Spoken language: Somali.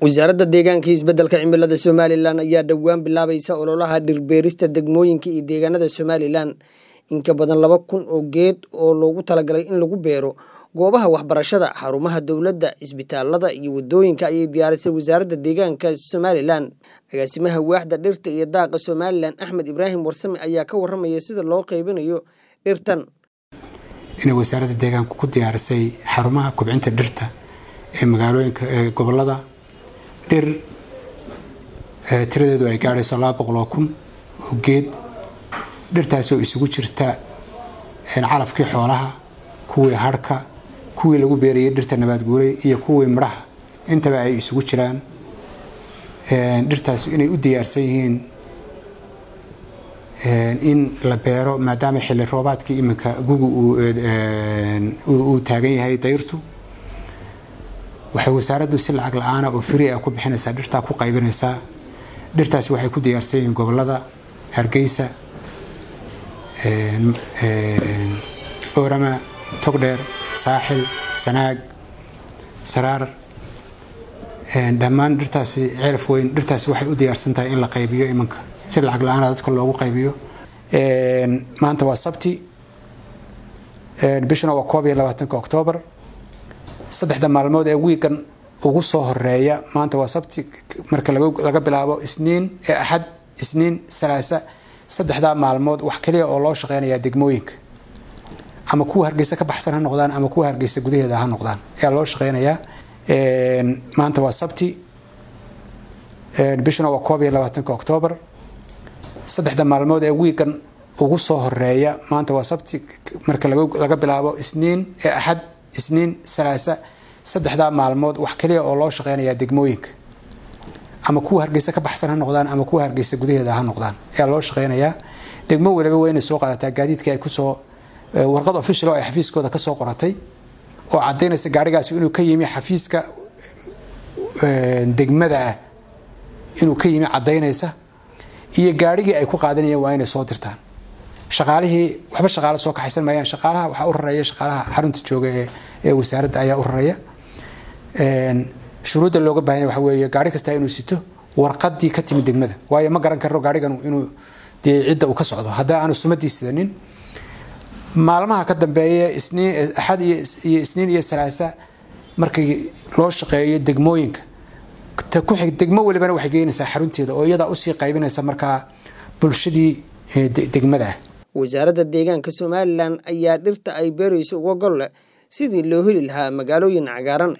wasaaradda deegaanka iyo isbeddelka cimilada somalilan ayaa dhowaan bilaabaysa ololaha dhirbeerista degmooyinka iyo deegaanada somalilan in ka badan laba kun oo geed oo loogu talagalay in lagu beero goobaha waxbarashada xarumaha dowladda cisbitaalada iyo wadooyinka ayay diyaarisay wasaaradda deegaanka somalilan agaasimaha waaxda dhirta iyo daaqa somalilan axmed ibraahim warsame ayaa ka waramaya sida loo qeybinayo dhirtan inay wasaaradda deegaanku ku diyaarisay xarumaha kubcinta dhirta ee magaalooyinka ee gobolada dhir tiradeedu ay gaadhayso laba boqol oo kun oo geed dhirtaasoo isugu jirta calafkii xoolaha kuwii harhka kuwii lagu beerayay dhirta nabaadguuray iyo kuwii midhaha intaba ay isugu jiraan dhirtaas inay u diyaarsan yihiin in la beero maadaama xilli roobaadkii iminka gugu uu taagan yahay dayrtu waxay wasaaraddu si lacag la-aana oo fri ah ku bixinaysaa dhirtaa ku qaybinaysaa dhirtaasi waxay ku diyaarsan yihiin gobolada hargeysa orama togdheer saaxil sanaag saraar dhammaan dhirtaasi ceelaf weyn dhirtaasi waxay u diyaarsan tahay in la qaybiyo iminka si lacag la-aana dadka loogu qaybiyo maanta waa sabti bishuna waa koob iyo labaatanka oktoobar saddexda maalmood ee wiigan ugu soo horeeya maanta waa sabti marka laga bilaabo isniin ee axad isniin salaasa saddexdaa maalmood wax kaliya oo loo shaqeynayaa degmooyinka ama kuwa hargeysa ka baxsan ha noqdaan ama kuwa hargeysa gudaheeda ha noqdaan ayaa loo shaqeynayaa maanta waa sabti bishuna waa koob iyo labaatanka oktoobar saddexda maalmood ee wiigan ugu soo horeeya maanta waa sabti marka laga bilaabo isniin ee axad isniin salaasa saddexdaa maalmood wax kaliya oo loo shaqeynayaa degmooyinka ama kuwa hargeysa ka baxsan ha noqdaan ama kuwa hargeysa gudaheeda ha noqdaan ayaa loo shaqeynayaa degmo waliba waa inay soo qaadataa gaadiidkii ay kusoo warqad official oo ay xafiiskooda kasoo qoratay oo cadaynaysa gaarigaasi inuu ka yimi xafiiska degmada ah inuu ka yimi cadaynaysa iyo gaarigii ay ku qaadanayeen waa inay soo dirtaan shaqaalihii waxba shaqaale soo kaxaysan maayaan shaqaalaha waxaa u rareeya shaqaalaha xarunta jooga ee ee wasaaradda ayaa u rareeya shuruudda looga baahanya waxa weeye gaari kasta inuu sito warqadii ka timid degmada waayo ma garan karo gaarigan inuu dee cidda uu ka socdo haddaa aanu sumadii sidanin maalmaha ka dambeeya isniin axad iyo isniin iyo salaasa markii loo shaqeeyo degmooyinka ku xig degmo walibana waxay geynaysaa xarunteeda oo iyadaa usii qaybinaysa markaa bulshadii degmada ah wasaaradda deegaanka somalilan ayaa dhirta ay beerayso uga gol leh sidii loo heli lahaa magaalooyin cagaaran